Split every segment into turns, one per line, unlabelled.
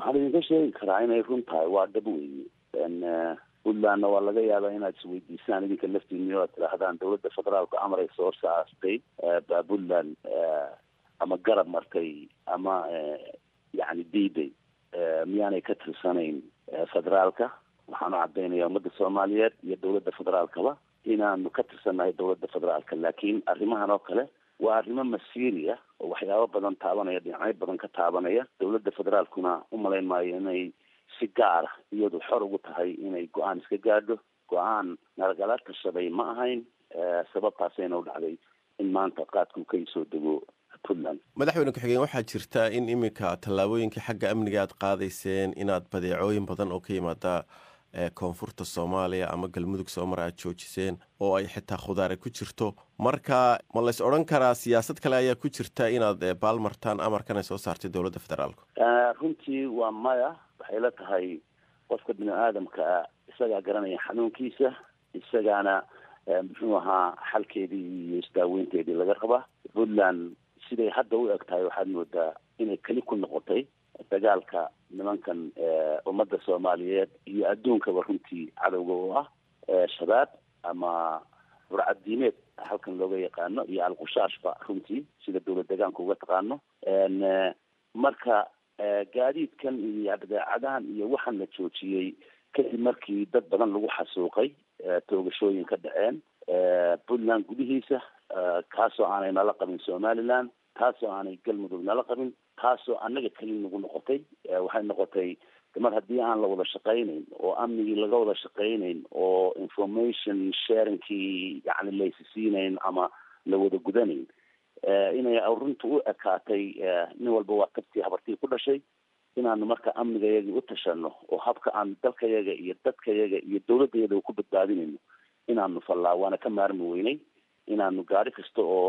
waxaan idinka sheegi karaa inay run tahay waa dhab weeye puntlandna waa laga yaabaa inaad isweydiisaan idinka laftiini oad tidhaahdaan dawladda federaalku amaray soo saastay baa puntland ama garab martay ama yani diiday miyaanay ka tirsanayn federaalka waxaanu caddaynaya ummadda soomaaliyeed iyo dawladda federaalkaba inaanu ka tirsannahay dawladda federaalka laakiin arrimahan oo kale waa arrimo masiiri ah oo waxyaabo badan taabanaya dhinacyo badan ka taabanaya dawladda federaalkuna umalayn maayo inay si gaara iyadu xor ugu tahay inay go-aan iska gaadho go-aan nalagala tashaday ma ahayn sababtaasayna u dhacday in maanta qaadku ka soo dego puntland
madaxweyne ku-xigeen waxaa jirta in iminka tallaabooyinkii xagga amniga aad qaadayseen inaad badeecooyin badan oo ka yimaada koonfurta soomaaliya ama galmudug soomar aad joojiseen oo ay xitaa khudaare ku jirto marka ma lays odhan karaa siyaasad kale ayaa ku jirta inaad baalmartaan amarkan ay soo saartay dowladda federaalku
runtii waa maya waxay la tahay qofka bini aadamkaa isagaa garanaya xanuunkiisa isagaana muxuu ahaa xalkeedii iyo isdaaweynteedii laga rabaa puntland siday hadda u eg tahay waxaad moodaa inay keli ku noqotay dagaalka nimankan ummadda soomaaliyeed iyo adduunkaba runtii cadowga oo ah shabaab ama burcad diimeed halkan looga yaqaano iyo alqushaashba runtii sida dawlad deegaanka uga taqaano marka gaadiidkan iyo badeecadahan iyo waxaan la joojiyey kadib markii dad badan lagu xasuuqay toogashooyin ka dhaceen puntland gudihiisa kaasoo aanay nala qabin somaliland taasoo aanay galmudug nala qabin taasoo annaga keli nagu noqotay waxay noqotay mar haddii aan la wada shaqaynayn oo amnigii laga wada shaqaynayn oo information sharingkii yani laysisiinayn ama la wada gudanayn inay runta u ekaatay nin walba waa tabtii habartii ku dhashay inaanu marka amnigayagii u tashano oo habka aan dalkayaga iyo dadkayaga iyo dawladayada ku badbaadinayno inaanu fallaa waana ka maarmi weynay inaanu gaari kasta oo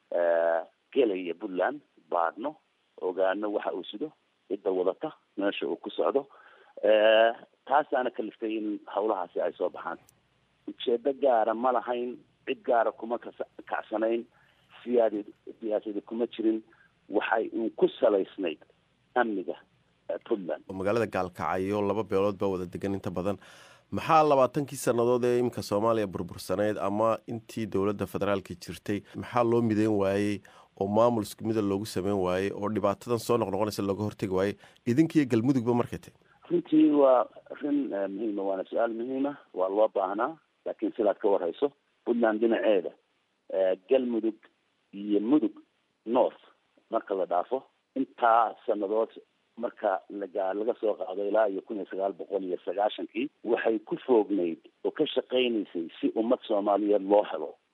gelaya puntland baadhno ogaano waxa uu sido cidda wadata meesha uu ku socdo taasaana kaliftay in hawlahaasi ay soo baxaan ujeedo gaara ma lahayn cid gaara kuma kacsanayn siyaad siyaasadi kuma jirin waxay uun ku salaysnayd amniga puntland
magaalada gaalkacyo laba beelood baa wada degan inta badan maxaa labaatankii sannadood ee iminka soomaaliya burbursaneyd ama intii dowladda federaalka jirtay maxaa loo mideyn waayey oo maamul isku mida loogu sameyn waayey oo dhibaatadan soo noqnoqonaysa looga hortegi waayey idinkiiyo galmudugba markay tahy
runtii waa rin muhiima waana su-aal muhiima waa loo baahnaa laakiin sidaad ka warhayso puntland dhinaceeda galmudug iyo mudug north marka la dhaafo intaa sanadood marka laga laga soo qaado ilaa iyo kun iyo sagaal boqol iyo sagaashankii waxay ku foognayd oo ka shaqaynaysay si ummad soomaaliyeed loo helo